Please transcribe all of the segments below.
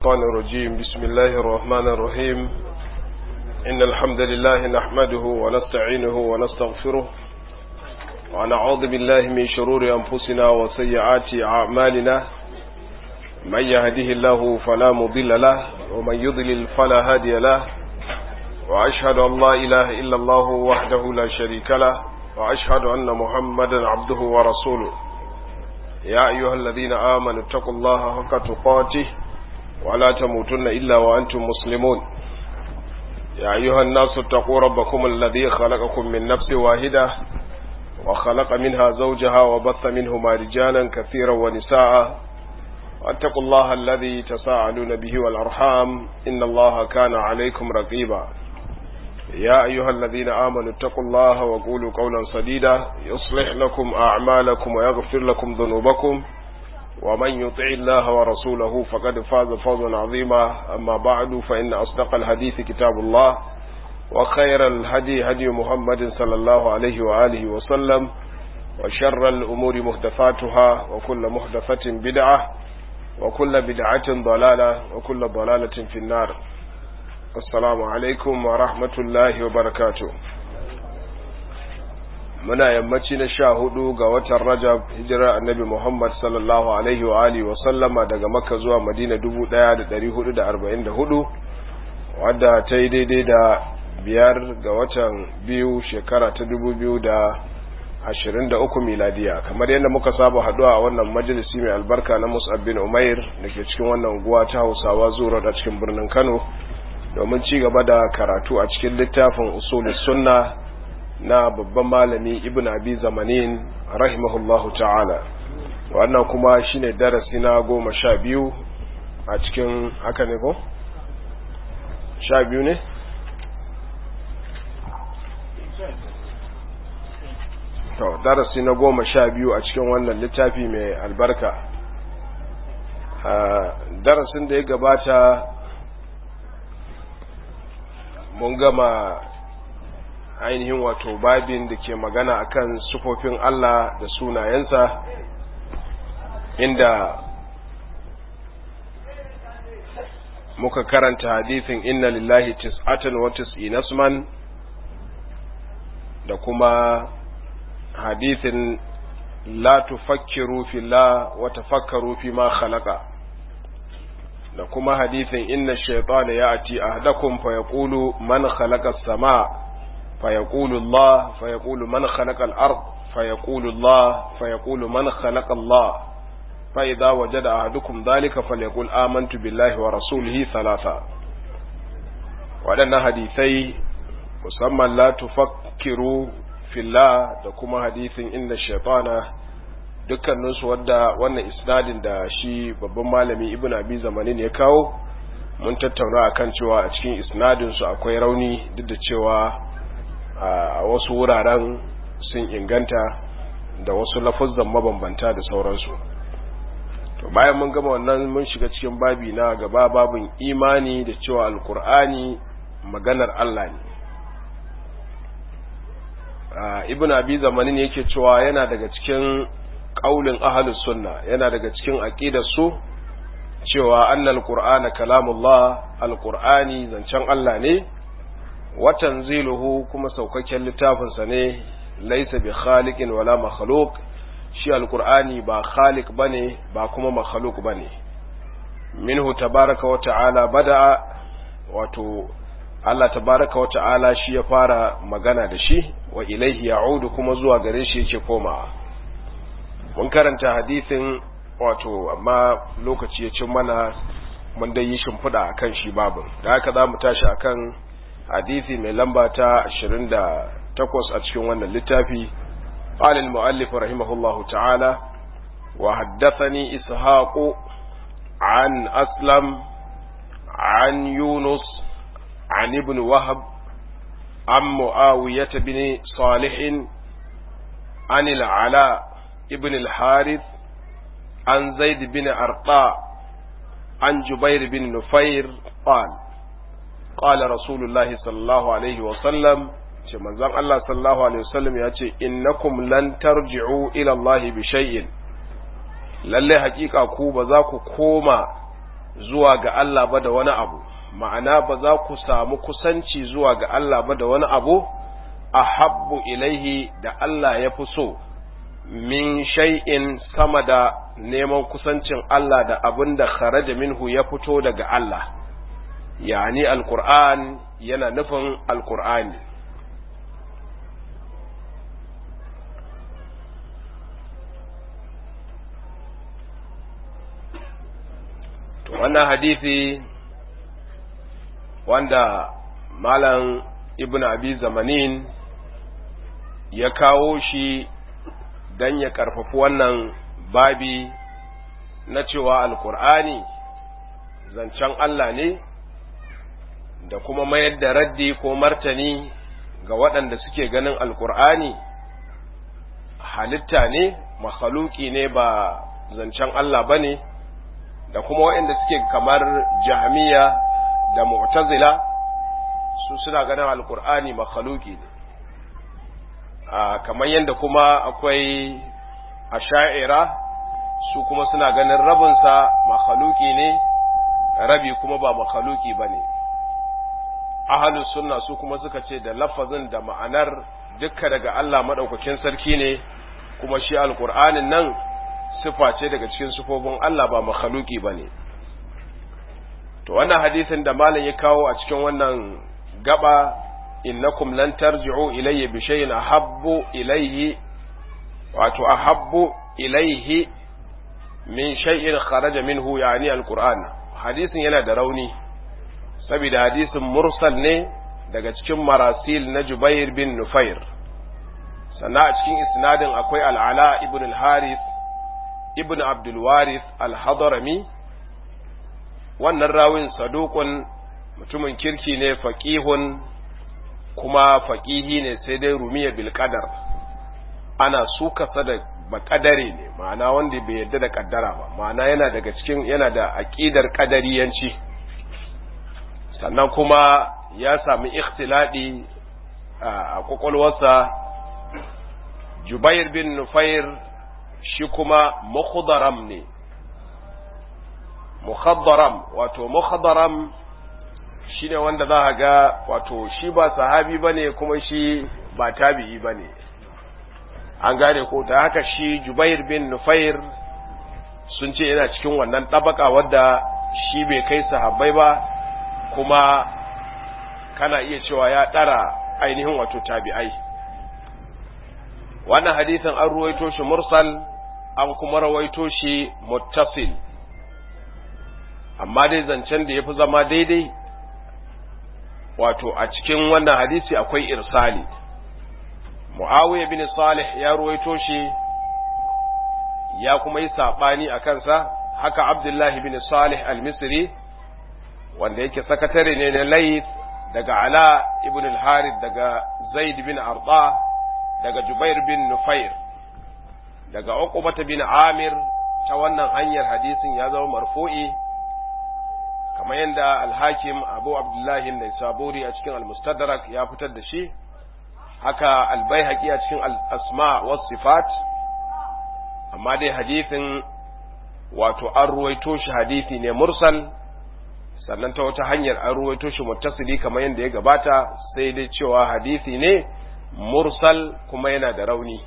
الشيطان الرجيم بسم الله الرحمن الرحيم إن الحمد لله نحمده ونستعينه ونستغفره ونعوذ بالله من شرور أنفسنا وسيئات أعمالنا من يهده الله فلا مضل له ومن يضلل فلا هادي له وأشهد أن لا إله إلا الله وحده لا شريك له وأشهد أن محمدا عبده ورسوله يا أيها الذين آمنوا اتقوا الله حق تقاته ولا تموتن إلا وأنتم مسلمون يا أيها الناس اتقوا ربكم الذي خلقكم من نفس واحدة وخلق منها زوجها وبث منهما رجالا كثيرا ونساء واتقوا الله الذي تساءلون به والأرحام إن الله كان عليكم رقيبا يا أيها الذين آمنوا اتقوا الله وقولوا قولا سديدا يصلح لكم أعمالكم ويغفر لكم ذنوبكم ومن يطع الله ورسوله فقد فاز فوزا عظيما أما بعد فإن أصدق الحديث كتاب الله وخير الهدي هدي محمد صلى الله عليه وآله وسلم وشر الأمور محدثاتها وكل محدثة بدعة وكل بدعة ضلالة وكل ضلالة في النار assalamu alaikum wa rahmatullahi wa barakatu muna yammaci na sha hudu ga watan rajab hijirar annabi muhammad sallallahu alaihi wa alihi wa sallama daga makka zuwa madina dubu daya da dari hudu da arba'in da hudu wadda ta yi daidai da biyar ga watan biyu shekara ta dubu biyu da ashirin da uku miladiya kamar yadda muka saba haduwa a wannan majalisi mai albarka na musab bin umair da ke cikin wannan unguwa ta hausawa zuwa da cikin birnin kano domin ci gaba da karatu a cikin littafin usulus sunna na babban malami ibn abi zamanin rahimahullahu ta'ala wannan kuma shine darasi na goma sha biyu a cikin haka ne ko? sha biyu ne? to darasi na goma sha biyu a cikin wannan littafi mai albarka darasin da ya gabata mun gama ainihin wato babin da ke magana akan sufofin Allah da sunayensa inda muka karanta hadithin inna lillahi tis'atan wa tis'ina isman da kuma hadithin la tufakkiru fillah wa tafakkaru fi ma khalaqa da kuma hadithin inna shaytana ya'ti ahadakum fa yaqulu man khalaqa as-samaa fa yaqulu Allah fa yaqulu man khalaqa al-ard fa yaqulu Allah fa yaqulu man khalaqa Allah fa idha wajada ahadukum dhalika falyaqul amantu billahi wa rasulihi thalatha waɗannan hadisai musamman la tufakkiru fillah da kuma hadithin inna shaytana dukkaninsu wadda wannan isnadin da shi babban malami ibn abi zamanin ya kawo mun tattauna akan cewa a cikin isnadin su akwai rauni duk da cewa a wasu wuraren sun inganta da wasu lafuzan mabambanta da sauransu to bayan mun gama wannan mun shiga cikin babi na gaba babin imani da cewa alkur'ani maganar Allah ne ibn abi zamanin yake cewa yana daga cikin qaulin ahlus sunna yana daga cikin aqidar su cewa annal qur'ana kalamullah alqur'ani zancen Allah ne wa tanziluhu kuma saukakken littafin sa ne laysa bi khaliqin wala makhluq shi alqur'ani ba khaliq bane ba kuma makhluq bane minhu tabaraka wa ta'ala bada'a wato Allah tabaraka wa ta'ala shi ya fara magana da shi wa ilaihi ya'udu kuma zuwa gare shi yake komawa mun karanta hadisin wato amma lokaci ya cin mana mun dai yi shimfiɗa a kan shi babin da haka za mu tashi a kan hadisi mai lamba ta 28 a cikin wannan littafi قال المؤلف رحمه الله تعالى وحدثني إسحاق عن أسلم عن يونس عن ابن وهب عن معاوية بن صالح عن العلاء ابن الحارث عن زيد بن أرقاء عن جبير بن نفير قال قال رسول الله صلى الله عليه وسلم ce manzon Allah sallallahu alaihi wasallam ya ce innakum lan tarji'u ila Allah bi shay'in lalle hakika ku ba za ku koma zuwa ga Allah ba da wani abu ma'ana ba za ku samu kusanci zuwa ga Allah ba da wani abu ahabbu ilaihi da Allah ya fi so min shay'in sama da neman kusancin Allah da abin da kharaja minhu ya fito daga Allah yani alqur'an yana nufin alqur'ani to wannan hadisi wanda malam ibn abi zamanin ya kawo shi don ya karfafi wannan babi na cewa alkur'ani zancen Allah ne da kuma mayar da raddi ko martani ga waɗanda suke ganin alkur'ani halitta ne makhaluki ne ba zancen Allah ba ne da kuma waɗanda suke kamar jahmiya da mu'tazila su suna ganin alkur'ani makhaluki ne kamar yadda kuma akwai asha'ira su kuma suna ganin rabinsa makhaluki ne rabi kuma ba makhaluki ba ne ahalus sunna su kuma suka ce da lafazin da ma'anar dukka daga Allah maɗaukakin sarki ne kuma shi alkur'anin nan sifa ce daga cikin sifofin Allah ba makhaluki ba ne to wannan hadisin da malam ya kawo a cikin wannan gaba innakum lan tarji'u ilayya bi shay'in ahabbu ilayhi wato ahabbu ilayhi min shay'in kharaja minhu yani alquran hadisin yana da rauni saboda hadisin mursal ne daga cikin marasil na Jubair bin Nufair sannan a cikin isnadin akwai al'ala ibn al-Harith ibn Abdul Warith al-Hadrami wannan rawin saduqun mutumin kirki ne faqihun kuma faqihi ne sai dai rumiya bil qadar ana suka da bakadare ne ma'ana wanda bai yarda da kaddara ba ma'ana yana daga cikin yana da aqidar qadariyanci sannan kuma ya sami ikhtiladi a kwakwalwarsa Jubair bin Nufair shi kuma mukhdaram ne mukhaddaram wato mukhaddaram shine wanda za a ga wato shi ba sahabi bane kuma shi ba tabi'i bane an gane ko ta haka shi Jubair bin Nufair sun ce yana cikin wannan tabaka wadda shi bai kai sahabbai ba kuma kana iya cewa ya ɗara ainihin wato tabi'ai wannan hadisin an ruwaito shi mursal an kuma rawaito shi muttasil amma dai zancen da ya fi zama daidai wato a cikin wannan hadisi akwai irsali muawiya bin salih ya ruwaito shi ya kuma yi saɓani a kansa haka abdullahi bin salih al-misri wanda yake sakatare ne na Layth daga Ala ibn al-Harith daga Zaid bin Arda daga Jubair bin Nufair daga Uqbah bin Amir ta wannan hanyar hadisin ya zama marfu'i kamar yadda al-Hakim Abu Abdullah an-Naisaburi a cikin al-Mustadrak ya fitar da shi haka al-Baihaqi a cikin al-Asma was Sifat amma dai hadisin wato an ruwaito shi hadisi ne mursal sannan ta wata hanyar an ruwaito shi muttasili kamar yadda ya gabata sai dai cewa hadisi ne mursal kuma yana da rauni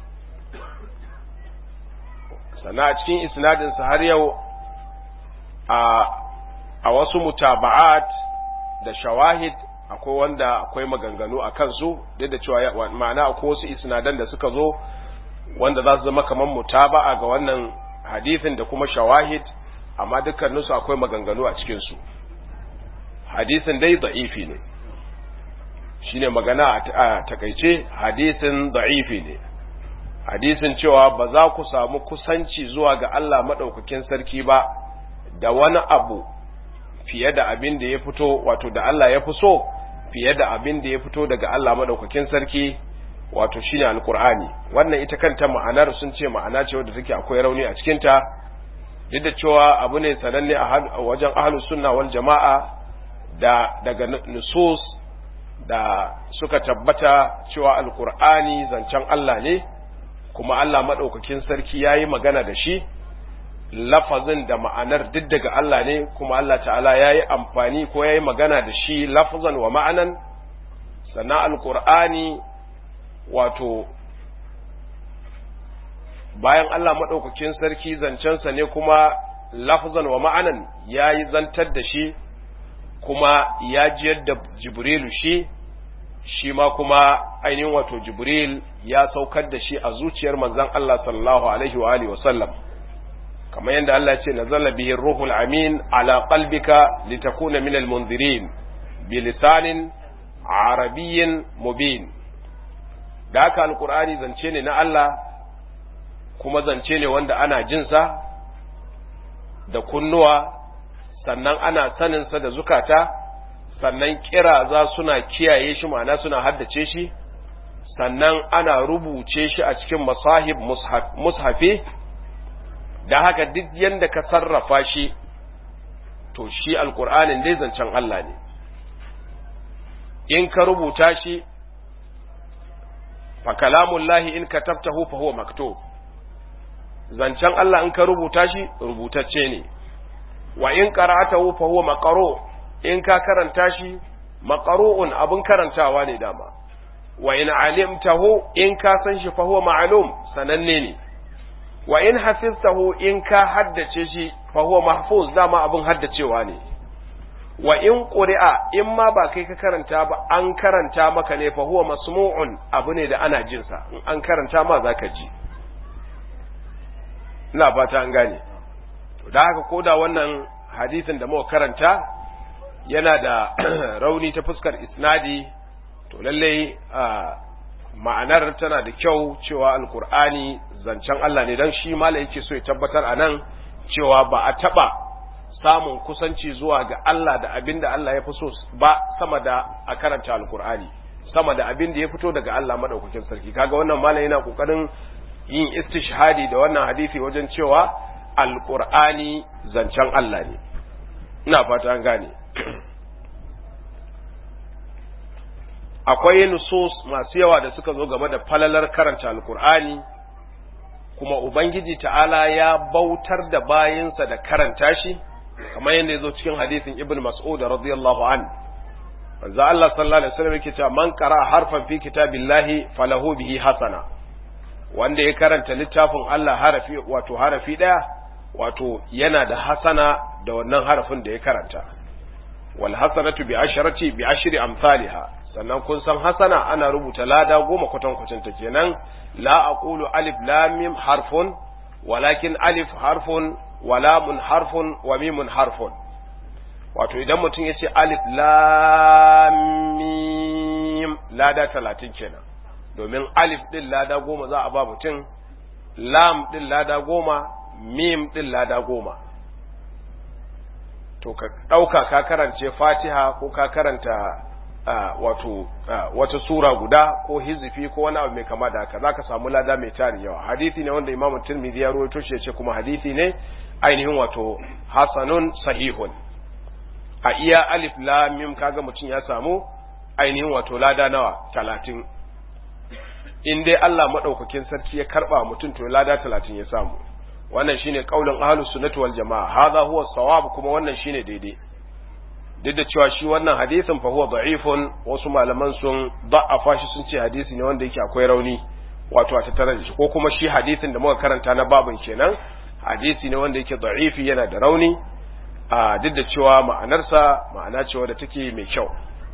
sannan a cikin isnadinsa har yau a a wasu mutaba'at da shawahid akwai wanda akwai maganganu a kansu duk da cewa ma'ana akwai wasu isnadan da suka zo wanda za su zama kamar mutaba'a ga wannan hadisin da kuma shawahid amma dukkaninsu akwai maganganu a cikinsu hadisin dai da'ifi ne shine magana a takaice hadisin da'ifi ne hadisin cewa ba za ku samu kusanci zuwa ga Allah maɗaukakin sarki ba da wani abu fiye da abin da ya fito wato da Allah ya fi so fiye da abin da ya fito daga Allah maɗaukakin sarki wato shine alkur'ani wannan ita kanta ma'anar sun ce ma'ana ce wadda take akwai rauni a cikinta duk da cewa abu ne sananne a wajen ahlus sunna wal jama'a da daga nusus da suka tabbata cewa alkur'ani zancen Allah ne kuma Allah maɗaukakin sarki ya yi magana da shi lafazin da ma'anar duk daga Allah ne kuma Allah ta'ala ya yi amfani ko ya yi magana da shi lafazan wa ma'anan sannan alkur'ani wato bayan Allah maɗaukakin sarki zancensa ne kuma lafazan wa ma'anan ya yi zantar da shi kuma ya jiyar da jibrilu shi shi ma kuma ainihin wato jibril ya saukar da shi a zuciyar manzon Allah sallallahu alaihi wa alihi wa sallam kamar yadda Allah ce nazala bihi ruhul amin ala qalbika litakuna min almunzirin bi lisanin arabiyyin mubin da haka alqur'ani zance ne na Allah kuma zance ne wanda ana jinsa da kunnuwa sannan ana saninsa da zukata sannan kiraza suna kiyaye shi ma'ana suna haddace shi sannan ana rubuce shi a cikin masahib mushafi da haka duk yanda ka sarrafa shi to shi alkur'anin dai zancen Allah ne in ka rubuta shi fa kalamullahi in katabtahu fa huwa maktub zancen Allah in ka rubuta shi rubutacce ne wa in qara'atahu fa huwa maqru in ka karanta shi maqru'un abun karantawa ne dama wa in alimtahu in ka san shi fa huwa ma'lum sananne ne wa in hafiztahu in ka haddace shi fa huwa mahfuz dama abun haddacewa ne wa in quri'a in ma ba kai ka karanta ba an karanta maka ne fa huwa masmu'un abu ne da ana jin sa in an karanta ma zaka ji ina fata an gane to da haka koda wannan hadisin da muka karanta yana da rauni ta fuskar isnadi to lallai ma'anar tana da kyau cewa alkur'ani zancen Allah ne don shi mala yake so ya tabbatar a nan cewa ba a taɓa samun kusanci zuwa ga Allah da abin da Allah ya fi so ba sama da a karanta alkur'ani sama da abin da ya fito daga Allah maɗaukakin sarki kaga wannan mala yana ƙoƙarin yin istishhadi da wannan hadisi wajen cewa alkur'ani zancen Allah ne ina fata an gane akwai nusus masu yawa da suka zo game da falalar karanta alkur'ani kuma ubangiji ta'ala ya bautar da bayinsa da karanta shi kamar yadda ya zo cikin hadisin ibn mas'ud radiyallahu an manzo Allah sallallahu alaihi wasallam yake cewa man qara harfan fi kitabillahi falahu bihi hasana wanda ya karanta littafin Allah harafi wato harafi daya wato yana da hasana da wannan harafin da ya karanta wal hasanatu bi asharati bi ashri amsalha sannan kun san hasana ana rubuta lada goma kwatankwacin ta kenan la aqulu alif lam mim harfun walakin alif harfun wa lamun harfun wa mimun harfun wato idan mutum yace alif lam mim lada talatin kenan domin alif din lada goma za a ba mutum lam din lada goma mim din lada goma to ka ɗauka ka karance fatiha ko ka karanta Uh, wato uh, wata sura guda ko hizifi ko wani abu mai kama da haka zaka samu lada mai tarin yawa hadisi ne wanda imamu tirmidhi ya rawaito shi yace kuma hadisi ne ainihin wato hasanun sahihun a iya alif lam mim kaga mutum ya samu ainihin wato lada nawa talatin in dai Allah madaukakin sarki ya karba mutum to lada talatin ya samu wannan shine kaulin ahlus sunnati wal jamaa hadha huwa sawab kuma wannan shine daidai duk da cewa shi wannan hadisin fa huwa da'ifun wasu malaman sun da'afa shi sun ce hadisi ne wanda yake akwai rauni wato a tattare da shi ko kuma shi hadisin da muka karanta na babin kenan hadisi ne wanda yake da'ifi yana da rauni a duk da cewa ma'anarsa ma'ana ce wadda take mai kyau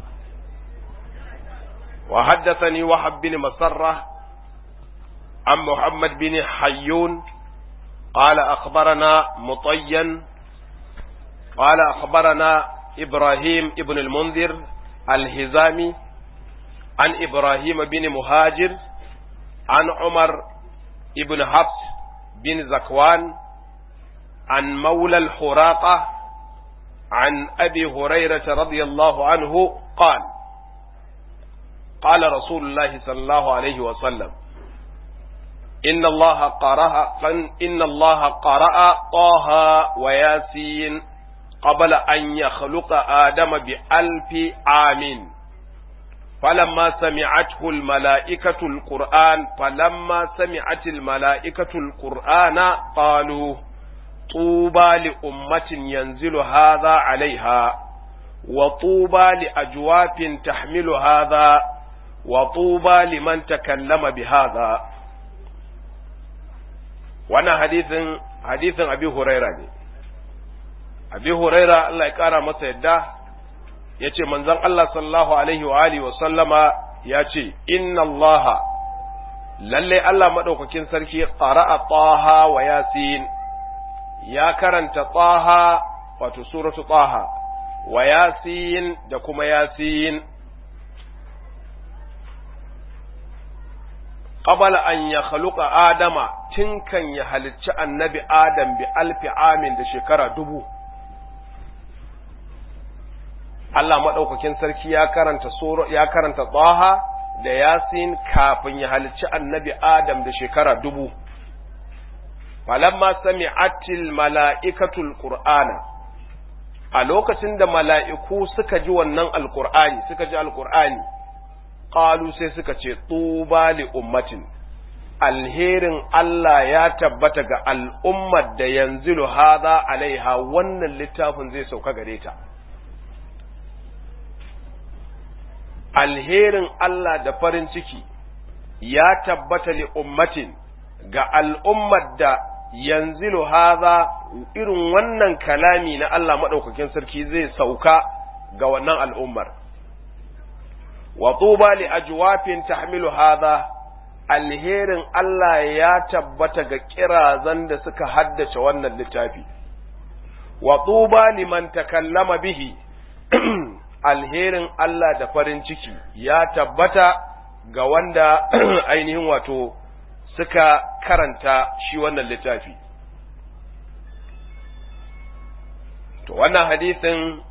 wa haddathani wahab bin masarra an muhammad bin hayyun قال أخبرنا مطيا قال أخبرنا إبراهيم ابن المنذر الهزامي عن إبراهيم بن مهاجر عن عمر ابن حفص بن زكوان عن مولى الحراقة عن أبي هريرة رضي الله عنه قال قال رسول الله صلى الله عليه وسلم إن الله قرأ إن الله قرأ طه وياسين قبل أن يخلق آدم بألف عام فلما سمعته الملائكة القرآن فلما سمعت الملائكة القرآن قالوا tuba li ummatin yanzilu hadha alaiha wa tuba li ajwafin tahmilu hadha wa tuba liman takallama bi hadha wannan hadisin hadisin abi huraira ne abi huraira Allah ya kara masa yadda yace manzon Allah sallallahu alaihi wa alihi wa sallama yace inna Allah lalle Allah madaukakin sarki qara'a taha wa yasin ya karanta taha wato suratu taha wa yasin da kuma yasin qabala an ya khaluqa adama tun kan ya halicci annabi adam bi alfi amin da shekara dubu Allah maɗaukakin sarki ya karanta sura ya karanta Taha da Yasin kafin ya halicci annabi Adam da shekara dubu. Falamma sami'atil mala'ikatul Qur'ana a lokacin da mala'iku suka ji wannan alƙur'ani suka ji alƙur'ani ƙalu sai suka ce tuba li ummatin alherin Allah ya tabbata ga al'ummar da yanzilu haza alaiha wannan littafin zai sauka gare ta. alherin Allah da farin ciki ya tabbata li ummatin ga al'ummar da yanzilu haza irin wannan kalami na Allah maɗaukakin sarki zai sauka ga wannan al'ummar. Wa tuba li ajwafin tahmilu haza alherin Allah ya tabbata ga kirazan da suka haddace wannan littafi. Wa tuba liman takallama bihi alherin Allah da farin ciki ya tabbata ga wanda ainihin wato suka karanta shi wannan littafi. To wannan hadisin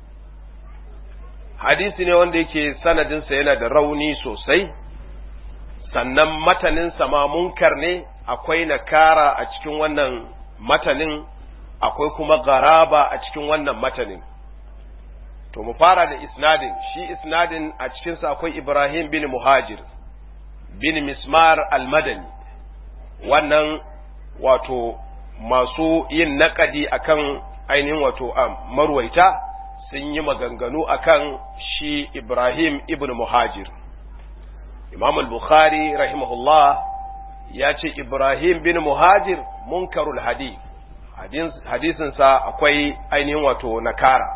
hadisi ne wanda yake sanadinsa yana da rauni sosai, sannan mataninsa ma munkar ne akwai nakara a cikin wannan matanin, akwai kuma garaba a cikin wannan matanin. To mu fara da isnadin, shi isnadin a cikinsa akwai Ibrahim bin Muhajir, bin Mismar al-Madani, wannan wato masu yin naƙadi akan ainihin wato a marwaita sun yi maganganu akan shi Ibrahim ibn Muhajir. Imam al-Bukhari rahimahullah ya ce Ibrahim bin Muhajir munkarul hadith, hadisinsa akwai ainihin wato nakara.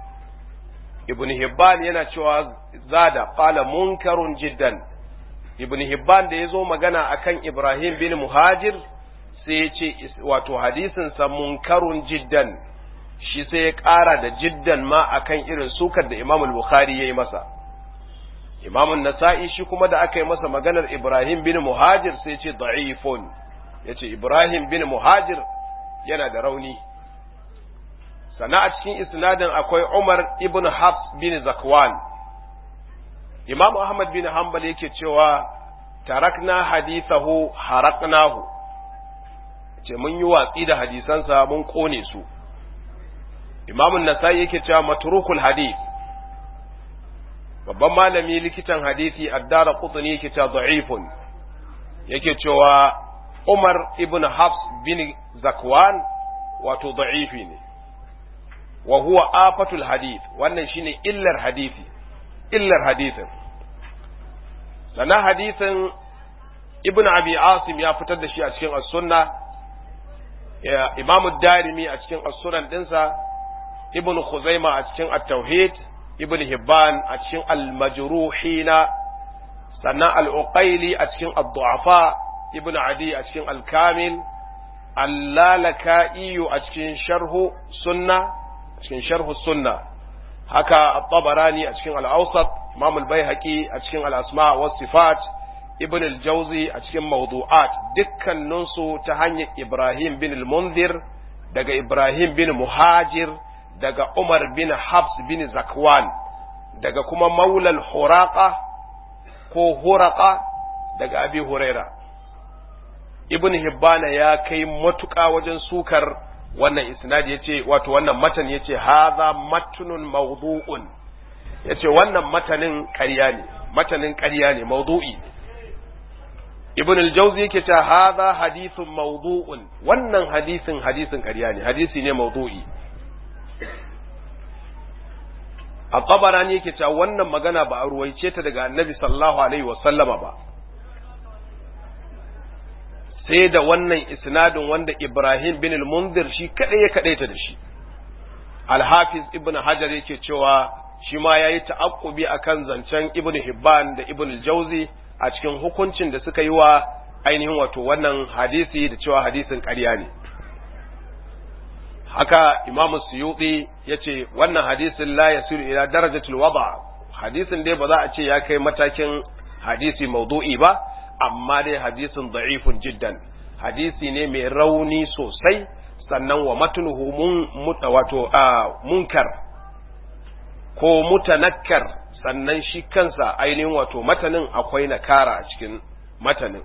ibn Hibban yana cewa zada qala munkarun jiddan ibn Hibban da yazo magana akan Ibrahim bin Muhajir sai ya ce wato hadisin sa munkarun jiddan shi sai ya ƙara da jiddan ma akan irin sukar da Imam al-Bukhari yayi masa Imam an-Nasa'i shi kuma da aka yi masa maganar Ibrahim bin Muhajir sai ya ce da'ifun yace Ibrahim bin Muhajir yana da rauni sana a cikin isnadin akwai Umar ibn Hafs bin Zakwan Imam Ahmad bin Hanbal yake cewa tarakna hadithahu haraknahu ce mun yi watsi da hadisansa mun kone su Imam Nasai yake cewa matrukul hadith babban malami likitan hadisi addara qutni yake cewa da'ifun yake cewa Umar ibn Hafs bin Zakwan wato da'ifi ne wa huwa afatul hadith wannan shine illar hadisi illar hadisin sannan hadisin ibn abi asim ya fitar da shi a cikin as-sunna imamu darimi a cikin as-sunan dinsa ibn khuzaima a cikin at-tauhid ibn hibban a cikin al-majruhina sannan al-uqayli a cikin ad-du'afa ibn adi a cikin al-kamil al-lalaka'i a cikin sharhu sunna cikin sharhu sunna haka at-tabarani a cikin al-awsat imam al-baihaqi a cikin al-asma wa sifat ibn al-jawzi a cikin mawdu'at dukkanin su ta hanyar ibrahim bin al-munzir daga ibrahim bin muhajir daga umar bin habs bin zakwan daga kuma maulal huraqa ko huraqa daga abi huraira ibn hibbana ya kai matuƙa wajen sukar wannan isnadi yace wato wannan matan yace hadha matnun mawdu'un yace wannan matanin ƙarya ne matanin ƙarya ne mawdu'i ibn al-jawzi yake cewa hadha hadithun mawdu'un wannan hadisin hadisin ƙarya ne hadisi ne mawdu'i a tabarani yake cewa wannan magana ba a ruwaice ta daga annabi sallallahu alaihi wasallama ba sai da wannan isnadin wanda ibrahim bin al-munzir shi kadai ya kadaita da shi al-hafiz ibn hajar yake cewa shi ma yayi ta'aqqubi akan zancen ibn hibban da ibn al-jawzi a cikin hukuncin da suka yi wa ainihin wato wannan hadisi da cewa hadisin ƙarya ne haka imam suyuti ya ce wannan hadisin la yasiru ila darajatul wada hadisin dai ba za a ce ya kai matakin hadisi maudu'i ba amma dai hadisin da'ifun jiddan hadisi ne mai rauni sosai sannan wa matnuhu mun wato munkar ko mutanakkar sannan shi kansa ainihin wato matanin akwai nakara a cikin matanin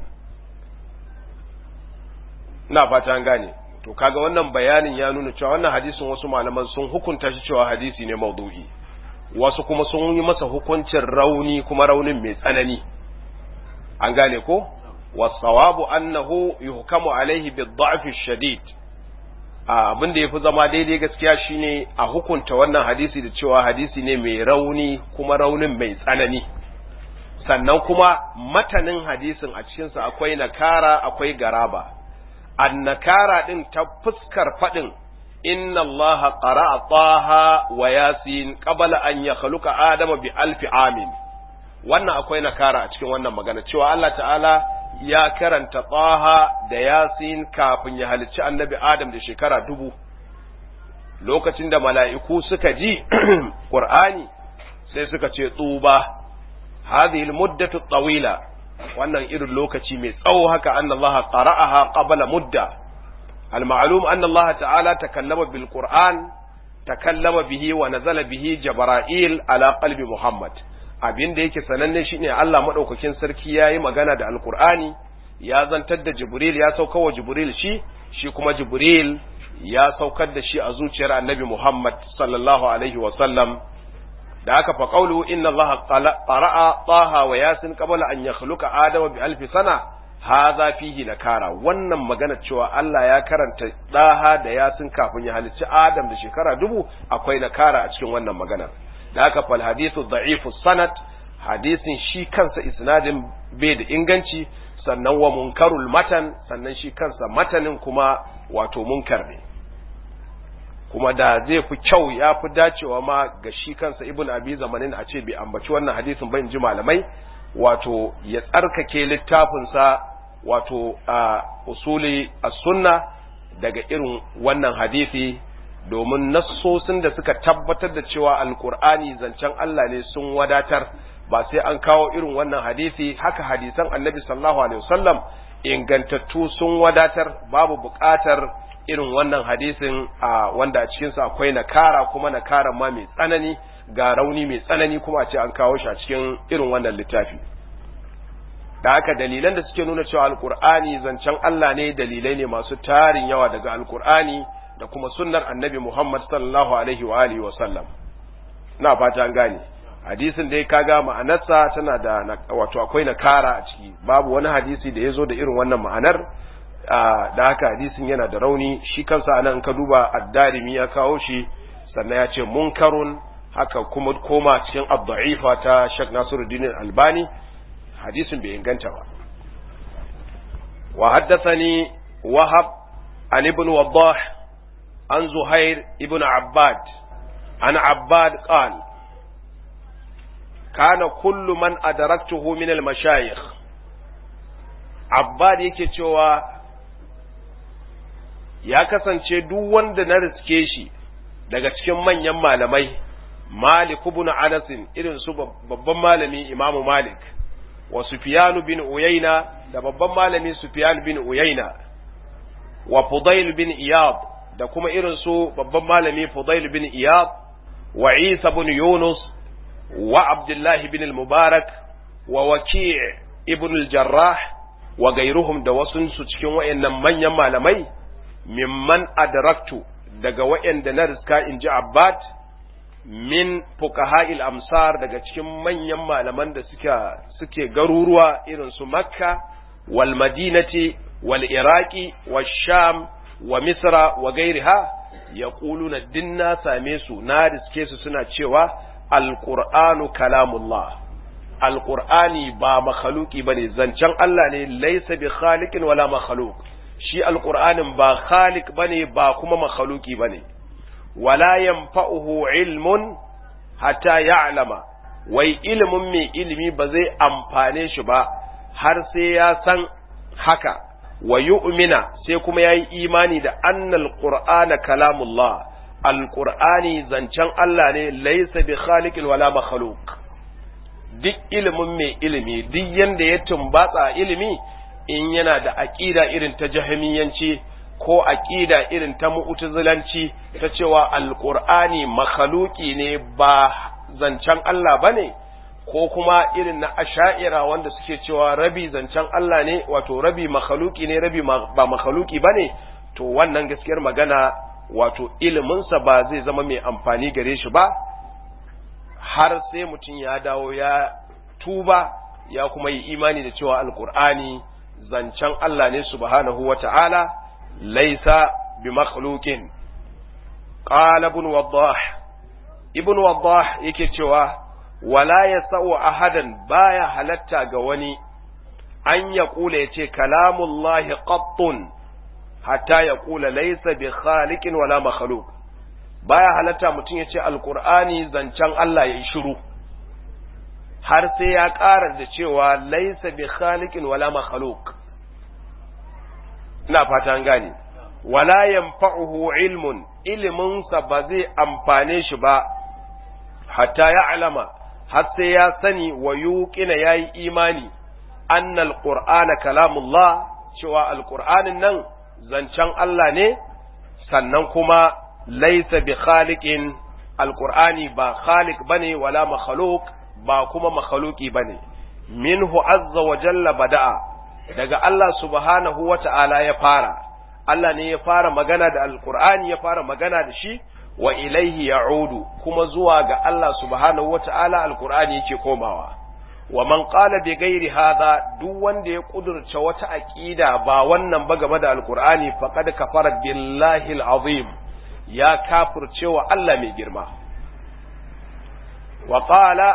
ina fata an gane to kaga wannan bayanin ya nuna cewa wannan hadisin wasu malaman sun hukunta shi cewa hadisi ne maudu'i wasu kuma sun yi masa hukuncin rauni kuma raunin mai tsanani an gane ko wasawabu annahu yuhkamu alaihi bid-da'f shadid abin da yafi zama daidai gaskiya shine a hukunta wannan hadisi da cewa hadisi ne mai rauni kuma raunin mai tsanani sannan kuma matanin hadisin a cikinsa akwai nakara akwai garaba annakara din ta fuskar faɗin inna allaha qara'a taha wa yasin qabla an yakhluqa adama bi alfi amin wannan akwai nakara a cikin wannan magana cewa Allah ta'ala ya karanta taha da yasin kafin ya halicci annabi adam da shekara dubu lokacin da mala'iku suka ji qur'ani sai suka ce tsuba hadhihi almuddatu tawila wannan irin lokaci mai tsawo haka anna Allah qara'aha qabla mudda al-ma'lum anna Allah ta'ala takallama bil Qur'an takallama bihi wa nazala bihi Jibril ala qalbi Muhammad abin da yake sananne shine Allah madaukakin sarki yayi magana da Al-Qur'ani ya zantar da Jibril ya saukar wa Jibril shi shi kuma Jibril ya saukar da shi a zuciyar Annabi Muhammad sallallahu alaihi wa sallam da aka fa qawlu inna allaha qara'a taha wa yasin qabla an yakhluqa adama bi alfi sana hadha fihi nakara wannan magana cewa Allah ya karanta daha da yasin kafin ya halicci adam da shekara dubu akwai nakara a cikin wannan magana da aka fal hadithu dha'ifu sanad hadisin shi kansa isnadin bai da inganci sannan wa munkarul matan sannan shi kansa matanin kuma wato munkar ne kuma da zai fi kyau ya fi dacewa ma ga shi kansa ibn abi zamanin a ce bai ambaci wannan hadisin ba in ji malamai wato ya tsarkake littafinsa wato a usuli as-sunna daga irin wannan hadisi domin nassosin da suka tabbatar da cewa alkur'ani zancen Allah ne sun wadatar ba sai an kawo irin wannan hadisi haka hadisan annabi sallallahu alaihi wasallam ingantattu sun wadatar babu buƙatar irin wannan hadisin a wanda a cikinsa akwai nakara kuma nakaran ma mai tsanani ga rauni mai tsanani kuma a ce an kawo shi a cikin irin wannan littafi da haka dalilan da suke nuna cewa alkur'ani zancen Allah ne dalilai ne masu tarin yawa daga alkur'ani da kuma sunnar annabi Muhammad sallallahu alaihi wa alihi wa sallam ina fata an gane hadisin dai kaga ma'anarsa tana da wato akwai nakara a ciki babu wani hadisi da ya zo da irin wannan ma'anar da haka hadisin yana da rauni shi kansa anan ka duba addarimi ya kawo shi sannan ya ce munkarun haka kuma koma cikin ad-da'ifa ta Sheikh Nasiruddin Albani hadisin bai inganta ba wa haddathani Wahab an ibn Waddah an Zuhair ibn Abbad an Abbad qal kana kullu man adaraktuhu min al-mashayikh Abbad yake cewa ya kasance duk wanda na riske shi daga cikin manyan malamai Malik ibn Anas irin su babban malami Imam Malik wa Sufyan bin Uyayna da babban malami Sufyan bin Uyayna wa Fudail bin Iyad da kuma irin su babban malami Fudail bin Iyad wa Isa bin Yunus wa Abdullah bin al-Mubarak wa Waki' ibn al-Jarrah wa gairuhum da wasu su cikin wayannan manyan malamai mimman adraktu daga wayanda na riska inji Abbad min fuqaha'il amsar daga cikin manyan malaman da suke suke garuruwa irin su Makka wal madinati wal iraqi wash sham wa misra wa gairiha yaquluna dinna same su na riske su suna cewa alqur'anu kalamullah alqur'ani ba makhluki bane zancen Allah ne laysa bi khaliqin wala makhluq shi alqur'anin ba khaliq bane ba kuma makhluki bane wala yanfa'uhu ilmun hatta ya'lama wai ilimin mai ilimi ba zai amfane shi ba har sai ya san haka wa yu'mina sai kuma yayi imani da annal qur'ana kalamullah alqur'ani zancen Allah ne laysa bi khaliqin wala makhluq duk ilimin mai ilimi duk yanda ya tumbatsa ilimi in yana da aqida irin ta jahmiyanci ko aqida irin ta mu'tazilanci ta cewa alqur'ani makhluqi ne ba zancen Allah bane ko kuma irin na asha'ira wanda suke cewa rabi zancen Allah ne wato rabi makhaluki ne rabi ba makhaluki ba ne to wannan gaskiyar magana wato iliminsa ba zai zama mai amfani gare shi ba har sai mutum ya dawo ya tuba ya kuma yi imani da cewa alkur'ani zancen Allah ne subhanahu wa ta'ala laisa bi makhluqin qala ibn waddah ibn waddah yake cewa wala ya sa'u ahadan baya halatta ga wani an ya kula ya ce kalamullahi qattun hatta ya kula laisa bi khaliqin wala makhluq baya halatta mutum ya ce alqur'ani zancen Allah ya yi shiru har sai ya ƙara da cewa laisa bi khaliqin wala makhluq ina fata an gane wala yanfa'uhu ilmun iliminsa ba zai amfane shi ba hatta ya alama har sai ya sani wa yuqina yayi imani annal qur'ana kalamullah cewa alqur'anin nan zancen Allah ne sannan kuma laysa bi khaliqin alqur'ani ba khaliq bane wala makhluq ba kuma makhluqi bane minhu azza wa jalla bada'a daga Allah subhanahu wa ta'ala ya fara Allah ne ya fara magana da alqur'ani ya fara magana da shi wa ilaihi ya'udu kuma zuwa ga Allah subhanahu wata'ala alqur'ani yake komawa wa man qala bi ghairi hadha duk wanda ya kudurce wata aqida ba wannan ba game da alqur'ani faqad kafara billahi alazim ya kafirce wa Allah mai girma wa qala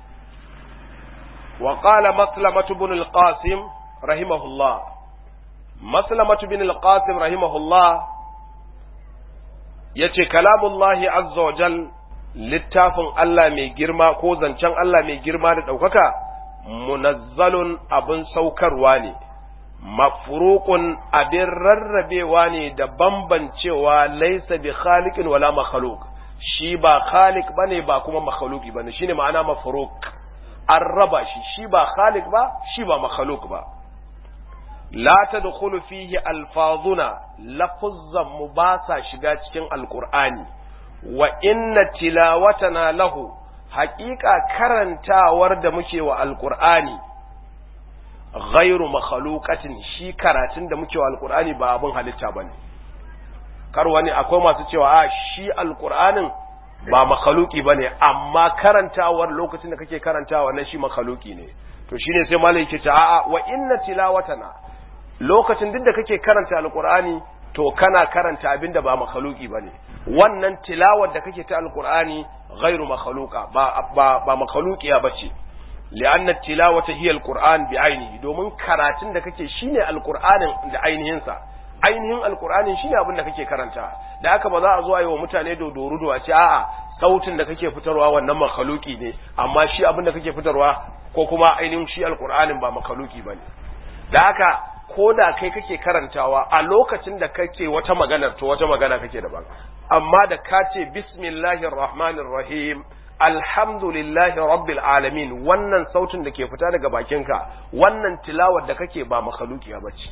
wa qala maslamatu ibn alqasim rahimahullah maslamatu ibn alqasim rahimahullah ya ce kalamullahi azza wa jal littafin Allah mai girma ko zancen Allah mai girma da ɗaukaka munazzalun abin saukarwa ne mafruqun abin rarrabewa ne da bambancewa laisa bi khaliqin wala makhluq shi ba khaliq bane ba kuma makhluqi bane shine ma'ana mafruq an raba shi shi ba khaliq ba shi ba makhluq ba la tadkhulu fihi alfazuna lafuzzan mu ba sa shiga cikin alqur'ani wa inna tilawatana lahu haƙiƙa karantawar da muke wa alqur'ani ghairu makhluqatin shi karatun da muke wa alqur'ani ba abin halitta bane kar wani akwai masu cewa a shi alqur'anin ba makhluqi bane amma karantawar lokacin da kake karantawa nan shi makhluqi ne to shine sai malai yake ta a'a wa inna tilawatana lokacin duk da kake karanta alqur'ani to kana karanta abin da ba makhluqi bane wannan tilawar da kake ta alqur'ani ghairu makhluqa ba ba, ba makhluqiya bace li'anna tilawata hiya alqur'an bi ainihi domin karatun da kake shine alqur'anin da ainihin sa ainihin alqur'anin shine abin da kake karanta da haka ba za a zo a yi wa mutane dodorudo a ce a'a sautin da kake fitarwa wannan makhluqi ne amma shi abin da kake fitarwa ko kuma ainihin shi alqur'anin ba makhluqi bane da haka ko da kai kake karantawa a lokacin da kake wata maganar to wata magana kake daban amma da ka ce bismillahir rahmanir rahim alhamdulillahi rabbil alamin wannan sautin da ke fita daga bakinka wannan tilawar da kake ba makhluqiya bace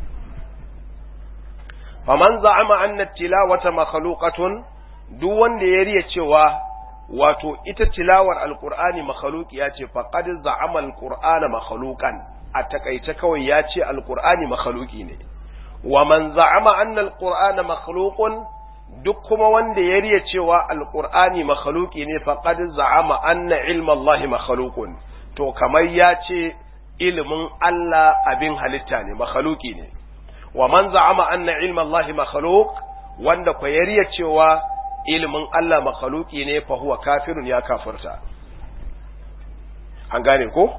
faman za'ama anna tilawata makhluqatun duk wanda ya riya cewa wato ita tilawar alqur'ani makhluqiya ce faqad za'ama alqur'ana makhluqan a takaice kawai ya ce alqur'ani makhluqi ne wa man za'ama anna alqur'ana makhluqun duk kuma wanda ya riya cewa alqur'ani makhluqi ne faqad za'ama anna ilma allahi makhluqun to kamar ya ce ilimin Allah abin halitta ne makhluki ne wa man za'ama anna ilma Allah makhluq wanda ko yariya cewa ilimin Allah makhluki ne fa huwa kafirun ya kafirta an gane ko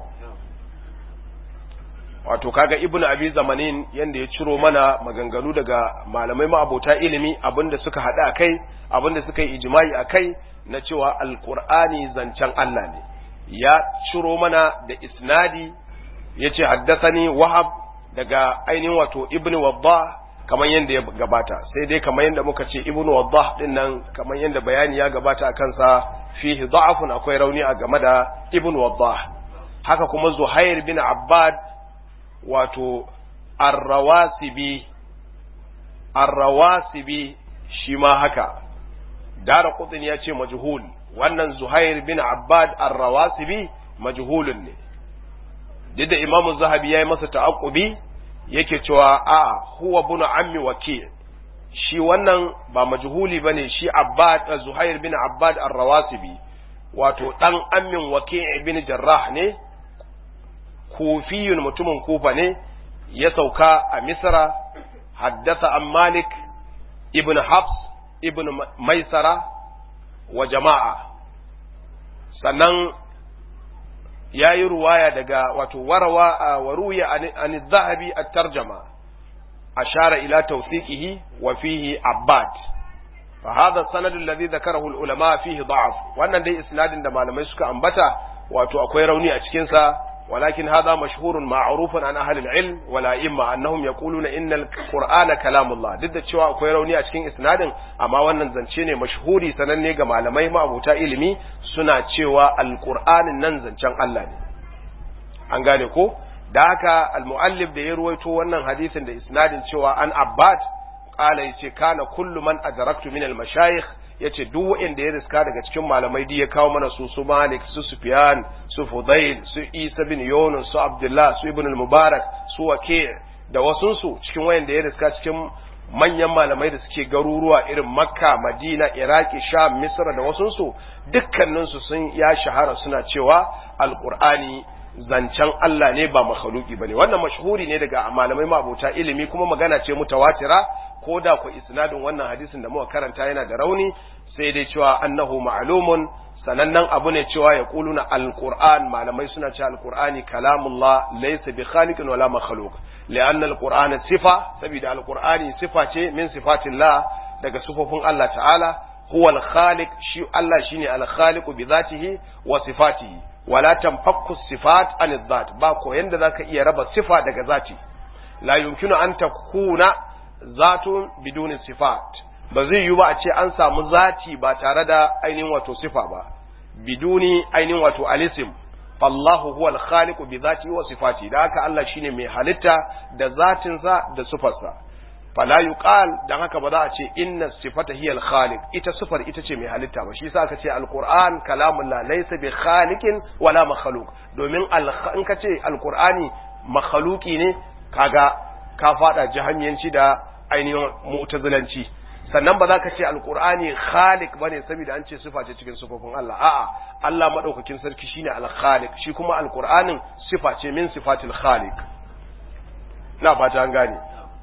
wato kaga ibnu abi zamanin yanda ya ciro mana maganganu daga malamai ma'abota ilimi abinda suka hada kai abinda suka yi ijma'i akai na cewa alqur'ani zancen Allah ne ya ciro mana da isnadi yace haddathani wahab daga ainihin wato ibnu waddah kamar yanda ya gabata sai dai kamar yanda muka ce ibnu waddah din nan kamar yanda bayani ya gabata akan sa fihi da'afun akwai rauni a game da ibnu waddah haka kuma zuhair bin abbad wato arrawasibi arrawasibi shi ma haka dara kutsin ya ce majhul wannan zuhair bin abbad arrawasibi majhulun ne duk da imamu zahabi ya yi masa ta'aqubi yake cewa a huwa bunu ammi waki shi wannan ba majhuli bane shi abbad zuhair bin abbad arrawasibi wato dan ammin waki bin jarrah ne kufiyun mutumin kufa ne ya sauka a misra haddasa an malik ibn habs ibn maisara wa jama'a sannan ya yi ruwaya daga wato warawa a waruya an zahabi a tarjama ashara ila tawsiqihi wa fihi abbad fa hadha sanad alladhi dhakarahu al-ulama fihi da'af wannan dai isnadin da malamai suka ambata wato akwai rauni a cikin sa ولكن هذا مشهور معروف عن أهل العلم ولا إما أنهم يقولون إن القرآن كلام الله ضد cewa akwai rauni a cikin isnadin amma wannan zance ne mashhuri sananne ga malamai ma'abuta ilimi suna cewa alqur'anin nan zancen Allah ne an gane ko da haka almuallif da ya ruwaito wannan hadisin da isnadin cewa an abbad qala yace kana kullu man adraktu min almashayikh yace duk wanda ya riska daga cikin malamai di ya kawo mana su su Malik su Sufyan su Fudail su Isa bin Yunus su Abdullah su Ibn al-Mubarak su Waki' da wasun su cikin wayanda ya riska cikin manyan malamai da suke garuruwa irin Makka Madina Iraki Sham Misra da wasun su dukkanin su sun ya shahara suna cewa Al-Qur'ani zancen Allah ne ba makhluki bane wannan mashhuri ne daga malamai mabota ilimi kuma magana ce mutawatira ko da ku isnadin wannan hadisin da muka karanta yana da rauni sai dai cewa annahu ma'lumun sanannen abu ne cewa ya kuluna alquran malamai suna cewa alqurani kalamullah laysa bi khaliqin wala makhluq li'anna alqur'ana sifa saboda alqurani sifa ce min sifatillah daga sifofin Allah ta'ala huwa al-khaliq shi Allah shine al-khaliqu bi dhatihi wa sifatihi wala tanfakku sifat an dhat ba ko yanda zaka iya raba sifa daga zati la yumkinu an takuna zatun bidunin sifat ba zai yi ba a ce an samu zati ba tare da ainihin wato sifa ba biduni ainihin wato alisim fallahu huwa al-khaliqu bi zati wa sifati da haka Allah shine mai halitta da zatinsa da sifarsa fala yuqal dan haka ba za a ce inna sifata hiya al-khaliq ita sifar ita ce mai halitta ba shi yasa aka ce al-qur'an kalamullah laysa bi khaliqin wala makhluq domin in ka ce al-qur'ani makhluqi ne kaga ka fada jahamiyanci da ainihin mu'tazilanci sannan ba za ka ce alqur'ani khaliq bane saboda an ce sifa ce cikin sifofin Allah a'a Allah madaukakin sarki shine al-khaliq shi kuma alqur'anin sifa ce min sifatil khaliq na fata an gane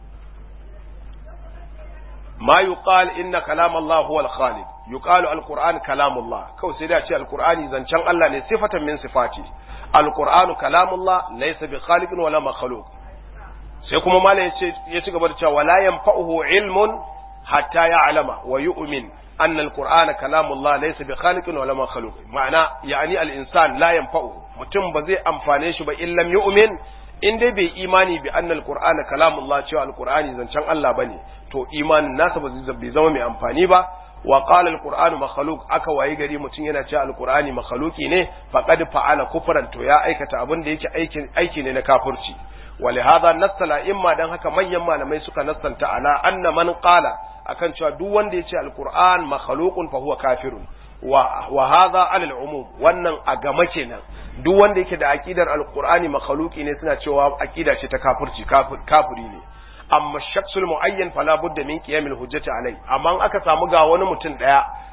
ma yuqal inna kalam Allah huwa al-khaliq yuqalu al-qur'an kalam Allah kawai sai da ce al-qur'ani zancen Allah ne sifatan min sifati al-qur'anu kalamullah laysa bi khaliqin wala makhluq sai kuma malam ya ci gaba da cewa wala yanfa'uhu ilmun hatta ya'lama wa yu'min anna al-qur'ana kalamullah laysa bi khaliqin wala makhluq ma'ana yani al-insan la yanfa'u mutum ba zai amfane shi ba illam yu'min in dai bai imani bi anna al-qur'ana kalamullah cewa al-qur'ani zancen Allah bane to imanin nasa ba zai zama mai amfani ba wa qala al-qur'anu makhluq aka wayi gari mutum yana cewa al-qur'ani makhluqi ne faqad fa'ala kufran to ya aikata abin da yake aikin aiki ne na kafirci ولهذا نص الائمه dan haka manyan malamai suka nassanta ala anna man qala akan cewa duk wanda yace alquran makhluqun fa huwa kafirun wa wa hadha ala al'umum wannan a gama kenan duk wanda yake da aqidar alqurani makhluqi ne suna cewa aqida ce ta kafirci kafiri ne amma shakhsul muayyan fala budda min qiyamil hujjati alai amma aka samu ga wani mutum daya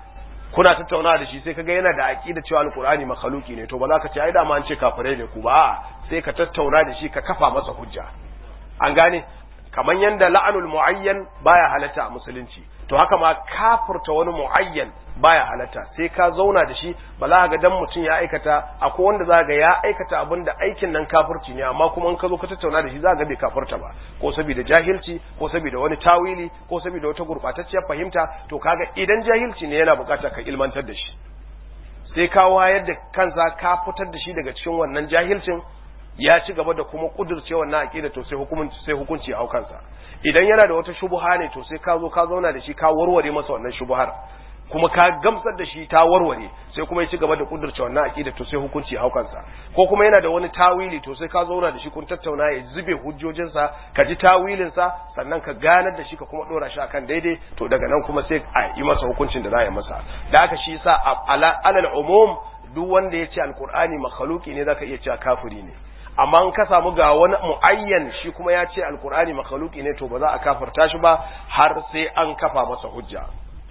kuna tattauna da shi sai kaga yana da aqida cewa alqur'ani makhluki ne to ba za ka ce ai da ma an ce kafirai ne ku ba sai ka tattauna da shi ka kafa masa hujja an gane kamar yanda la'anul muayyan baya halatta a musulunci to haka ma kafirta wani muayyan baya halatta sai ka zauna da shi ba za ga dan mutum ya aikata akwai wanda za ga ya aikata abin da aikin nan kafirci ne amma kuma in ka zo ka tattauna da shi za ga bai kafirta ba ko saboda jahilci ko saboda wani tawili ko saboda wata gurbatacciyar fahimta to kaga idan jahilci ne yana bukata ka ilmantar da shi sai ka wayar da kansa ka fitar da shi daga cikin wannan jahilcin ya ci gaba da kuma kudurce wannan aqida to sai hukunci sai hukunci a kansa idan yana da wata shubuha ne to sai ka zo ka zauna da shi ka warware masa wannan shubuhar kuma ka gamsar da shi ta warware sai kuma ya ci gaba da kudurce wannan aqida to sai hukunci a kansa ko kuma yana da wani tawili to sai ka zauna da shi kun tattauna ya zube hujjojinsa ka ji tawilin sa sannan ka ganar da shi ka kuma dora shi akan daidai to daga nan kuma sai a yi masa hukuncin da za a yi masa da haka shi yasa alal umum duk wanda ya ce alqur'ani makhluki ne zaka iya cewa kafiri ne amma in ka samu ga wani muayyan shi kuma ya ce alqur'ani makhluki ne to ba za a kafirta shi ba har sai an kafa masa hujja